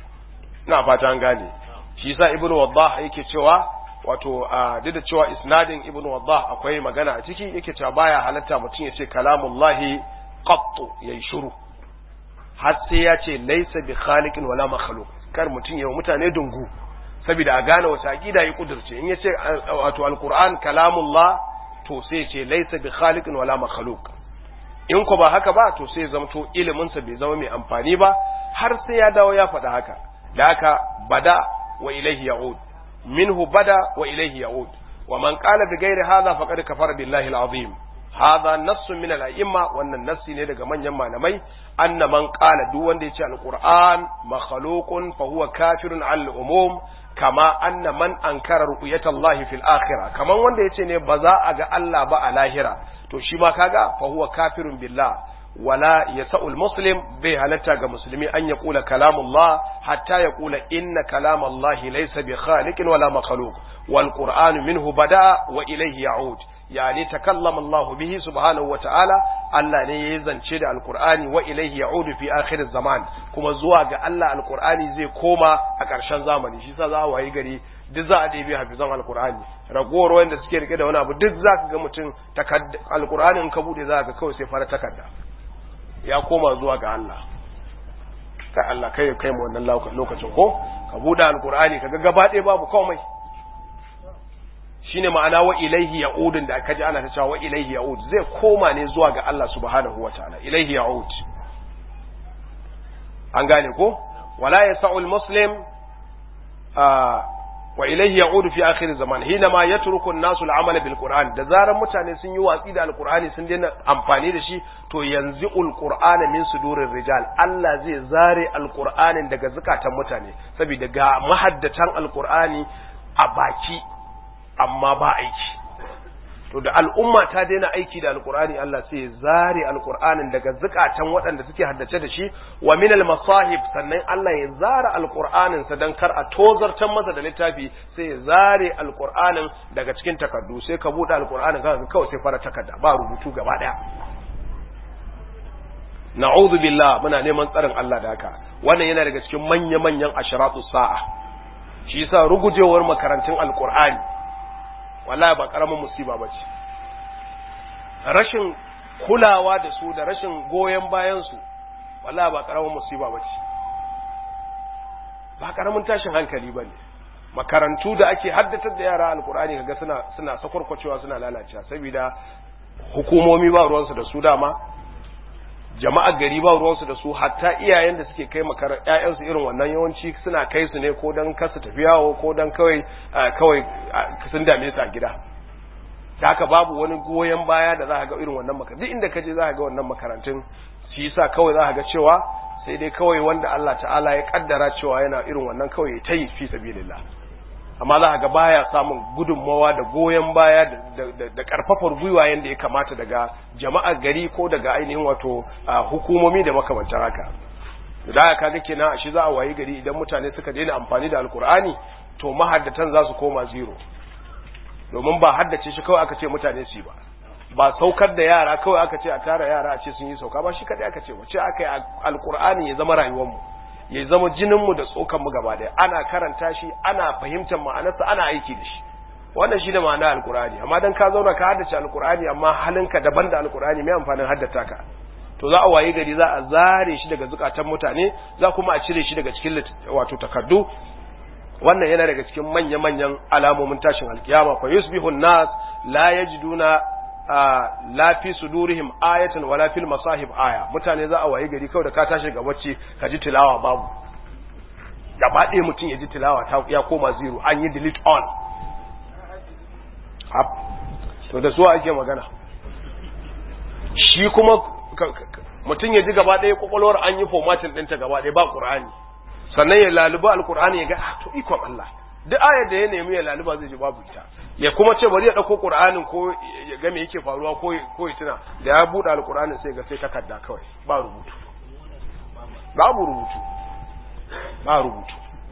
ina fata an gane shi yasa ibnu waddah yake cewa wato duk da cewa isnadin ibnu waddah akwai magana a ciki yake cewa baya halatta mutum ya ce kalamullahi qattu yayi shiru har sai ya ce laysa bi khaliqin wala makhluq kar mutum ya mutane dungu saboda a gane wata aqida ya kudurce in ya ce wato alquran kalamullah to sai ce laysa bi khaliqin wala makhluq in ko ba haka ba to sai zamto ilimin sa bai zama mai amfani ba har sai ya dawo ya faɗa haka da haka bada wa ilaihi ya'ud minhu bada wa ilaihi ya'ud wa man qala bi ghairi hadha faqad kafara billahi al-azim hadha nass min al-a'imma wannan nassi ne daga manyan malamai anna man qala duk wanda yace al-qur'an makhluqun fa huwa kafirun al-umum kama anna man ankara ru'yata Allah fil akhirah kaman wanda yace ne ba za a ga Allah ba a lahira to shi ma kaga fa huwa kafirun billah wala yasa'ul muslim bai halatta ga musulmi an ya kula kalamullah hatta ya kula inna kalamallahi laysa bi khaliqin wala makhluq wal qur'anu minhu bada wa ilayhi ya'ud yani takallama Allah bihi subhanahu wa ta'ala Allah ne ya zance da alqur'ani wa ilayhi ya'ud fi akhir zaman kuma zuwa ga Allah alqur'ani zai koma a ƙarshen zamani shi yasa za a wayi gari duk za a ɗebe hafizan alkur'ani ragowar wanda suke rike da wani abu duk za ka ga mutum alkur'ani in ka bude za ka kawai sai fara takarda ya koma zuwa ga Allah kai Allah kai kai mu wannan lokacin ko ka bude alkur'ani kaga gaba ɗaya babu komai shine ma'ana wa ilaihi ya'udun da aka ji ana ta cewa wa ilaihi ya'ud zai koma ne zuwa ga Allah subhanahu wataala ilaihi ya'ud an gane ko wala yasa'ul muslim wa ilaihi ya'udu fi akhir zaman hina ma yatruku an-nasu al-amala bil qur'an da zaran mutane sun yi watsi da alqur'ani sun daina amfani da shi to yanzu al-qur'ana min sudurir rijal Allah zai zare alqur'anin daga zakatan mutane saboda ga mahaddatan alqur'ani a baki amma ba aiki to da al'umma ta daina aiki da alqur'ani Allah sai ya zare alqur'anin daga zakatan waɗanda suke haddace da shi wa min al-masahib sannan Allah ya zare alqur'anin sa dan kar a tozartan masa da littafi sai ya zare alqur'anin daga cikin takardu sai ka bude alqur'anin ka kawai sai fara takarda ba rubutu gaba daya na'udhu billah muna neman tsarin Allah da haka wannan yana daga cikin manya-manyan ashratu sa'a shi yasa rugujewar makarantun alqur'ani wallahi ba karamin musiba ba ce rashin kulawa da su da rashin goyon bayan su wallahi ba karamin musiba ba ce ba karamin tashin hankali ba ne makarantu da ake haddatar da yara alkur'ani kaga suna suna sakwarkwacewa suna lalacewa saboda hukumomi ba ruwansu da su dama jama'ar gari ba ruwansu da su hatta iyayen da suke kai makarar ƴaƴansu irin wannan yawanci suna kai su ne ko dan kasu tafi yawo ko dan kawai kawai sun dame su a gida da haka babu wani goyon baya da za ka ga irin wannan makarantun duk inda ka je za ka ga wannan makarantun shi yasa kawai za ka ga cewa sai dai kawai wanda Allah ta'ala ya kaddara cewa yana irin wannan kawai ya tayi fi sabilillah amma za ka ga baya samun gudunmawa da goyon baya da karfafar gwiwa yadda ya kamata daga jama'ar gari ko daga ainihin wato hukumomi da makamantar haka da ya kaga kenan a shi za a wayi gari idan mutane suka daina amfani da alkur'ani to mahaddatan za su koma zero domin ba haddace shi kawai aka ce mutane su ba ba saukar da yara kawai aka ce a tara yara a ce sun yi sauka ba shi kadai aka ce wace aka yi alkur'ani ya zama rayuwarmu ya zama jinin mu da tsokan mu gaba daya ana karanta shi ana fahimtar ma'anarsa ana aiki da shi wannan shine ma'ana alqur'ani amma dan ka zauna ka haddace alqur'ani amma halinka daban da alqur'ani mai amfanin haddata ka to za a waye gari za a zare shi daga zukatan mutane za kuma a cire shi daga cikin wato takardu wannan yana daga cikin manya-manyan alamomin tashin alkiyama fa yusbihu nas la yajiduna la fi sudurihim ayatan wala fil masahib aya mutane za a waye gari kawai da ka tashi ga bacci ka ji tilawa babu gaba ɗaya mutum ya ji tilawa ta ya koma zero an yi delete all to da su ake magana shi kuma mutum ya ji gaba ɗaya kwakwalwar an yi formatin ɗinta gaba ɗaya ba ƙur'ani sannan ya laluba alƙur'ani ya ga ah to ikon Allah duk ayar da ya nemi ya laluba zai ji babu ita ya kuma ce bari ya ɗauko ƙur'anin ko ya ga me yake faruwa ko ko ya tuna da ya buɗe alƙur'anin sai ga sai takarda kawai ba rubutu babu rubutu ba rubutu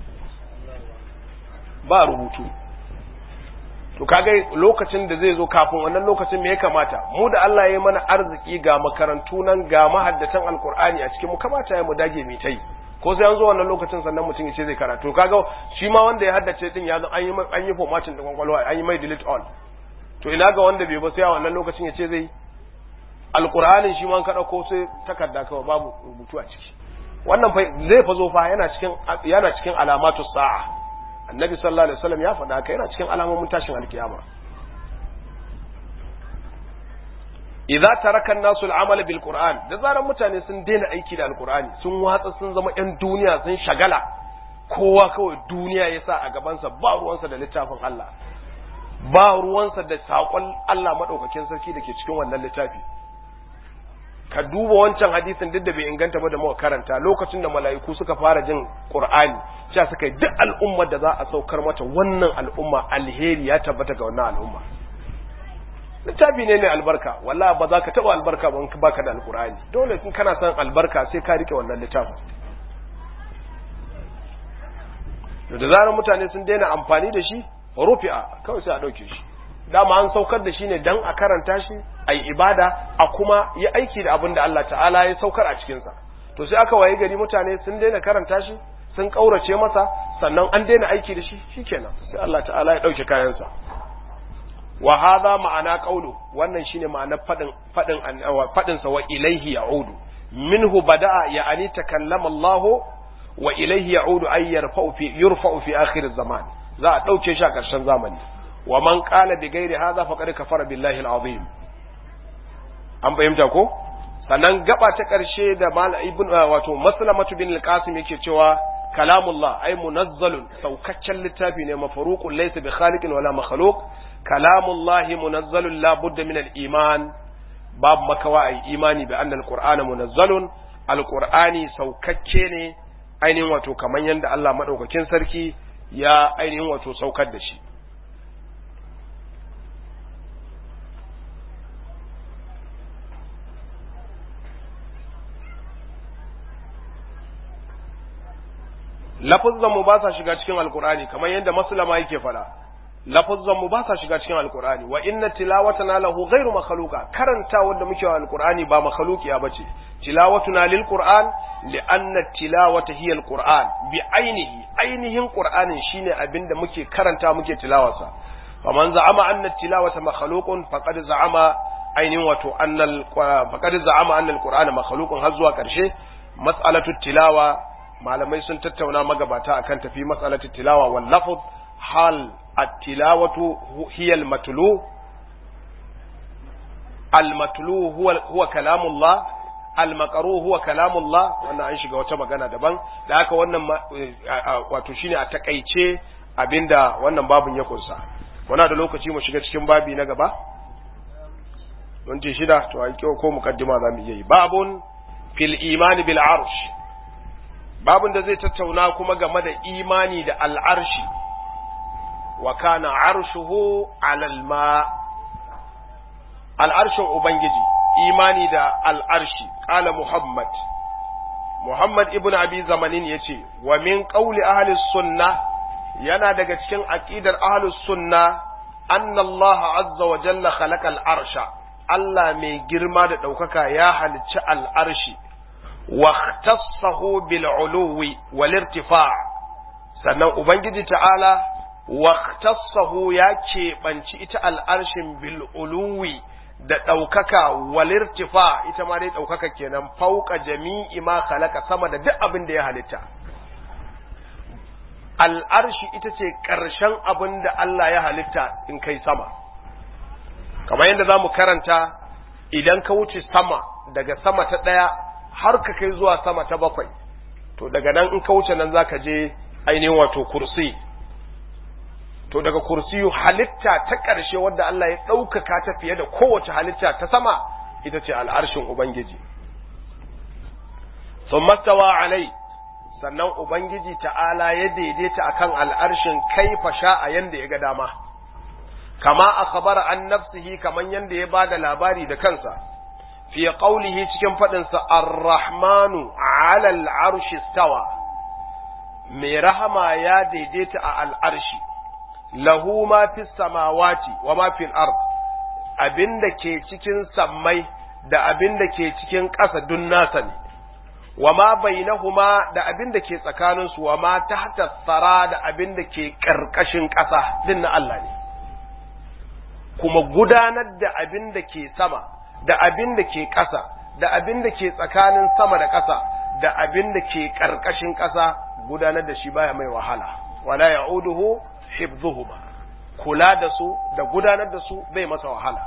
ba rubutu to kaga lokacin da zai zo kafin wannan lokacin me ya kamata mu da Allah ya mana arziki ga makarantu nan ga mahaddatan alkur'ani a cikin mu kamata ya mu dage mai tai ko sai an zo wannan lokacin sannan mutum ya ce zai karatu kaga shi ma wanda ya haddace din ya zo an yi an yi formatting din kwakwalwa an yi mai delete all to ina ga wanda bai ba sai a wannan lokacin ya ce zai alkur'anin shi ma an kada ko sai takarda kawai babu rubutu a ciki wannan fa zai fa zo fa yana cikin yana cikin alamatu sa'a annabi sallallahu alaihi wasallam ya faɗa haka yana cikin alamomin tashin alkiyama idza taraka an-nasu al-amala bil qur'an da zaran mutane sun daina aiki da alqur'ani sun watsa sun zama yan duniya sun shagala kowa kawai duniya yasa a gabansa ba ruwansa da littafin Allah ba ruwansa da sakon Allah madaukakin sarki da ke cikin wannan littafi ka duba wancan hadisin duk da bai inganta ba da muka karanta lokacin da mala'iku suka fara jin Qur'ani cewa suka yi duk al'ummar da za a saukar mata wannan al'umma alheri ya tabbata ga wannan al'umma littafi ne mai albarka wallahi ba za ka taba albarka ba in baka da alqur'ani dole in kana son albarka sai ka rike wannan littafin to da zarar mutane sun daina amfani da shi rufi'a kawai sai a dauke shi dama an saukar da shi ne dan a karanta shi a yi ibada a kuma yi aiki da abin da Allah ta'ala ya saukar a cikinsa to sai aka waye gari mutane sun daina karanta shi sun kaurace masa sannan an daina aiki da shi shikenan sai Allah ta'ala ya dauke kayansa wa hadha ma'ana qawlu wannan shine ma'anar fadin fadin fadin sa wa ilaihi ya'udu minhu bada'a ya'ani takallama Allah wa ilaihi ya'udu ay yarfa'u fi yurfa'u fi akhir zaman za a dauke shi a karshen zamani wa man qala bi ghairi hadha faqad kafara billahi al-azim an fahimta ko sannan gaba ta karshe da mal ibn wato maslamatu bin al-qasim yake cewa kalamullah ay munazzalun saukaccen littafi ne mafaruqun laysa bi khaliqin wala makhluq kalamullah munazzalun la budda min al-iman bab makawa ay imani bi anna al-qur'ana munazzalun al-qur'ani saukacce ne ainihin wato kaman yanda Allah madaukakin sarki ya ainihin wato saukar da shi lafuzzan mu ba sa shiga cikin alkur'ani kamar yadda maslama yake fada lafuzzan mu ba sa shiga cikin alkur'ani wa inna tilawatana lahu ghairu makhluqa karanta wanda muke wa alkur'ani ba makhluqiya bace tilawatuna lil qur'an li anna tilawata hiya alqur'an bi ainihi ainihin qur'anin shine abinda muke karanta muke tilawarsa faman za'ama anna tilawata makhluqun faqad za'ama ainihin wato annal faqad za'ama anna alqur'ana makhluqun har zuwa karshe mas'alatu tilawa malamai sun tattauna magabata akan tafi matsalatu tilawa wal lafz hal at-tilawatu hiya al-matlu al-matlu huwa huwa kalamullah al-maqru huwa kalamullah wannan an shiga wata magana daban da haka wannan wato shine a takaice abinda wannan babun ya kunsa muna da lokaci mu shiga cikin babi na gaba minti shida to ai ko mukaddima zamu iya yi babun fil imani bil arsh babin da zai tattauna kuma game da imani da al'arshi wa kana arshuhu alal ma al'arshin ubangiji imani da al'arshi ƙala muhammad muhammad ibn abi zamanin ya ce wa min ƙauli ahalis sunna yana daga cikin aƙidar ahalis sunna anna Allah azza wa jalla khalaqa al'arsha Allah mai girma da ɗaukaka ya halicci al'arshi واختصه بالعلو والارتفاع sannan ubangiji ta'ala واختصه ya keɓanci ita al'arshin bil'uluwi da ɗaukaka walirtifa ita ma dai ɗaukaka kenan fauka jami'i ma khalaqa sama da duk abin da ya halitta al'arshi ita ce ƙarshen abin da Allah ya halitta in kai sama kamar yadda za mu karanta idan ka wuce sama daga sama ta ɗaya har ka kai zuwa sama ta bakwai to daga nan in ka wuce nan za ka je ainihin wato kursi to daga kursiyu halitta ta ƙarshe wadda Allah ya ɗaukaka ta fiye da kowace halitta ta sama ita ce al'arshin Ubangiji. Sun mastawa alai, sannan Ubangiji ta'ala ya daidaita akan al'arshin kaifa sha a yanda ya ga dama, kama a khabara an nafsihi kaman yanda ya ba da labari da kansa, fiye ƙaulihi cikin faɗinsa ar-Rahmanu alal arshi stawa, mai rahama ya daidaita a al'arshi. lahu ma fi samawati wa ma fil ard abinda ke cikin sammai da abinda ke cikin ƙasa dun nasa ne wa ma bainahuma da abinda ke tsakanin su wa ma tahta tsara da abinda ke ƙarƙashin ƙasa din na Allah ne kuma gudanar da abinda ke sama da abinda ke ƙasa da abinda ke tsakanin sama da ƙasa da abinda ke ƙarƙashin ƙasa gudanar da shi baya mai wahala wala ya'uduhu hifdhuhuma kula da su da gudanar da su bai masa wahala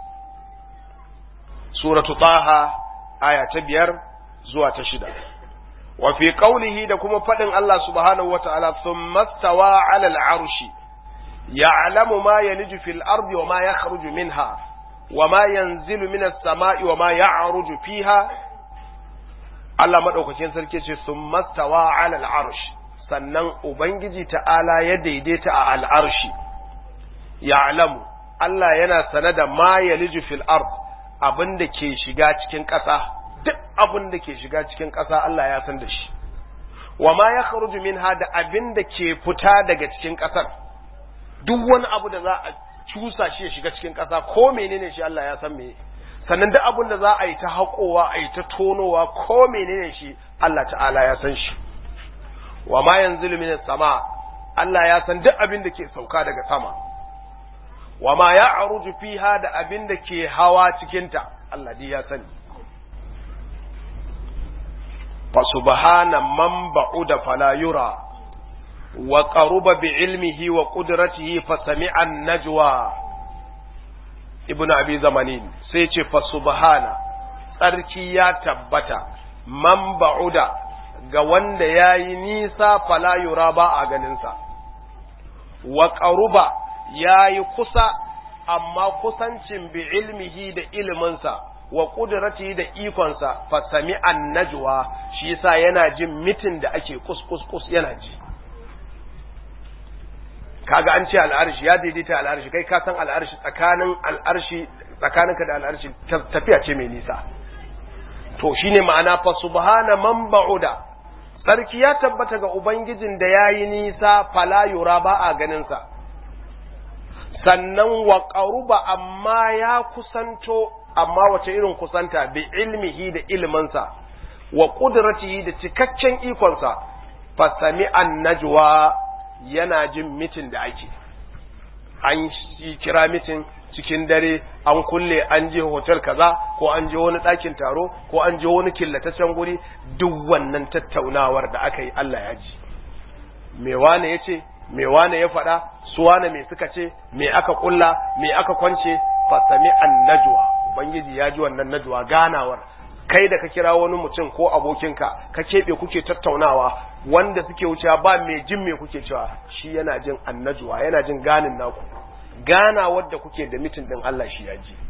suratu taha aya ta biyar zuwa ta shida wa fi qawlihi da kuma fadin Allah subhanahu wataala thumma stawa ala al-arshi ya'lamu ma yaliju fil ardi wa ma yakhruju minha wa ma yanzilu minas sama'i wa ma ya'ruju fiha Allah madaukakin sarki ce thumma stawa ala al-arshi sannan Ubangiji ta'ala ya daidaita a al'arshi, ya'lamu Allah yana sane da ma ya fil ard abin da ke shiga cikin ƙasa, duk abin da ke shiga cikin ƙasa Allah ya san da shi, wa ma ya kharuju minha da abin da ke fita daga cikin ƙasar, duk wani abu da za a cusa shi ya shiga cikin ƙasa ko menene shi Allah ya san me sannan duk abin da za a yi ta haƙowa a yi ta tonowa ko menene shi Allah ta'ala ya san shi. wa ma yanzilu minas sama Allah ya san duk abin da ke sauka daga sama wa ma ya'ruju fiha da abin da ke hawa cikin ta Allah dai ya sani fa subhana man ba'uda fala yura wa qaruba bi ilmihi wa qudratihi fa sami'a najwa ibnu abi zamanin sai ce fa subhana tsarki ya tabbata man ba'uda ga wanda ya yi nisa fala yura ba a ganinsa, wa ƙaruba ya yi kusa, amma kusancin bi ilmihi da iliminsa, wa ƙudurati da ikonsa, fa sami najwa shi yasa yana jin mitin da ake kus yana ji. Kaga an ce al'arshi ya daidaita al'arshi, kai ka san al'arshi tsakanin al'arshi tsakaninka da al'arshi tafiya ce mai nisa. To shine ma'ana fa subhana man ba'uda Sarki ya tabbata ga Ubangijin da ya yi nisa fala yura ba a ganinsa, sannan wa ƙaruba amma ya kusanto, amma wace irin kusanta bi ilmihi da ilminsa, wa ƙudratihi da cikakken ikonsa, fasami an najwa yana jin mitin da ake. An kira mitin cikin dare an kulle an je hotel kaza ko an je wani ɗakin taro ko an je wani killataccen guri duk wannan tattaunawar da aka yi Allah ya ji me wane ya ce me wane ya faɗa su wane me suka ce me aka kulla me aka kwance fasami an najwa ubangiji ya ji wannan najwa ganawar kai da ka kira wani mutum ko abokinka ka keɓe kuke tattaunawa wanda suke wucewa ba mai jin me kuke cewa shi yana jin annajwa yana jin ganin naku gana wadda kuke da mitin din Allah shi ya ji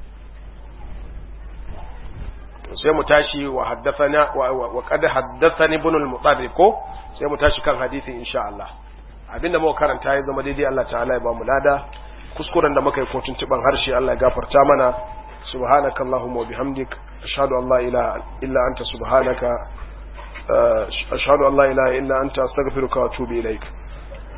sai mu tashi wa haddathana wa qad haddathani ibn al-mutarrif ko sai mu tashi kan hadisi insha Allah abinda muka karanta ya zama daidai Allah ta'ala ya ba mu lada kuskuren da muka yi kotun tiban harshe Allah ya gafarta mana subhanakallahumma wa bihamdik ashhadu an la ilaha illa anta subhanaka ashhadu an la ilaha illa anta astaghfiruka wa atubu ilaik